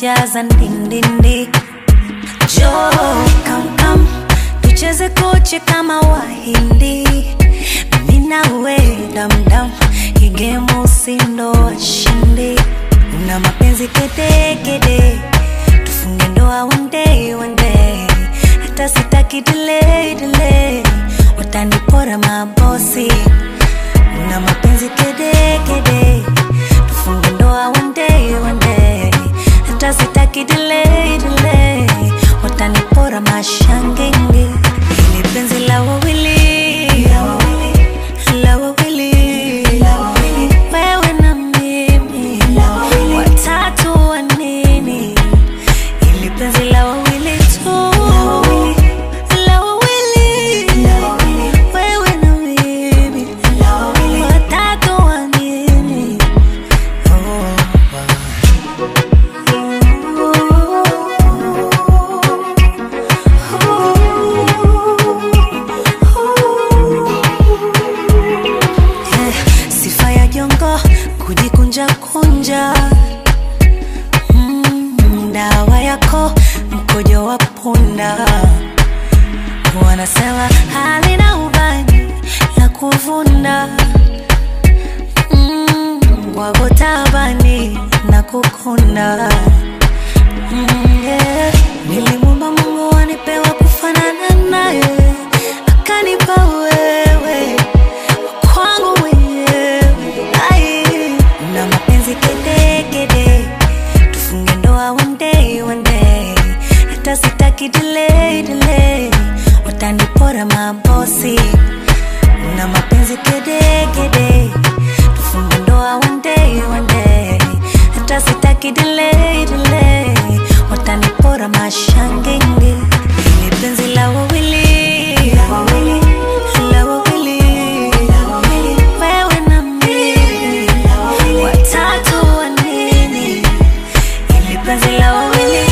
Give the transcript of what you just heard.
zimejaza ndindindi jo kamkam tucheze koche kama wahindi mimi nawe damdam igemu usindo washindi una mapenzi kedekede tufunge ndoa one day one day hata sitaki delay delay watanipora mabosi una mapenzi kedekede tufunge ndoa one day one day hata sitaki delay delay watanipora mashangenge ili penzi la wawili la wawili wewe na mimi watatu wa nini ili penzi la wawili tu la wawili wewe na mimi watatu wa nini Eh, sifa ya jongo kujikunja kunja mm, dawa yako mkojo wa punda wanasema halina ubani la kuvunda mm, wako tabani na kukunda mm, yeah. nilimwomba mungu anipewa kufanana naye akanipa wewe kwangu mwenyewe ai na mapenzi kedekede tufunge ndoa one day one day hata sitaki delay delay watanipora mabosi na mapenzi kedekede tufunge ndoa one day one day hata sitaki delay delay watanipora mashangenge ni penzi la wawili la wawili wewe na mimi watatu wa nini ili penzi la wawili